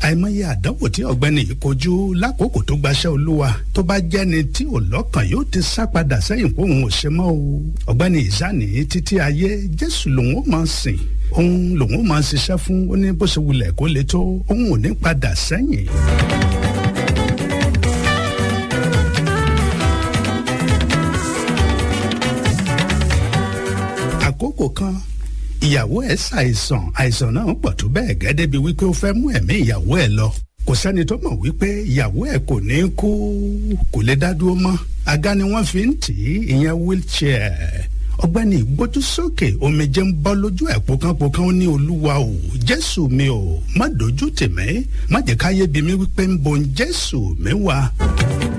àìmọye àdánwò tí ọ̀gbẹ́ni yìí kojú lákòókò tó gbaṣẹ́ olúwa tó bá jẹ́ni tí ò lọ́kàn yóò ti sá padà sẹ́yìn pé òun ò ṣe mọ́ o ọ̀gbẹ́ni ìsáni títí ayé jésù lòun ó máa sìn òun lòun ó máa ṣiṣẹ́ fún ó ní bó ṣe wulẹ̀ kó le tó òun ò ní padà sẹ́yìn. àkókò kan ìyàwó ẹ̀ ṣàìsàn àìsàn náà pọ̀ tó bẹ́ẹ̀ gẹ́dẹ́ bíi wípé ó fẹ́ mú ẹ̀mí ìyàwó ẹ̀ lọ kò sẹ́ni tó mọ̀ wípé ìyàwó ẹ̀ kò ní kú kò lè dá dúró mọ́ àga ni wọ́n fi ń tì í ìyẹn wheelchair ọ̀gbẹ́ni ìgbójú sókè omijé ń bọ́ lójú ẹ̀ pọkànpọkàn ó ní olúwa o jésù mi o má dojú tì mí má jẹ́ káyé bí mi wípé ń bon jésù mi wá.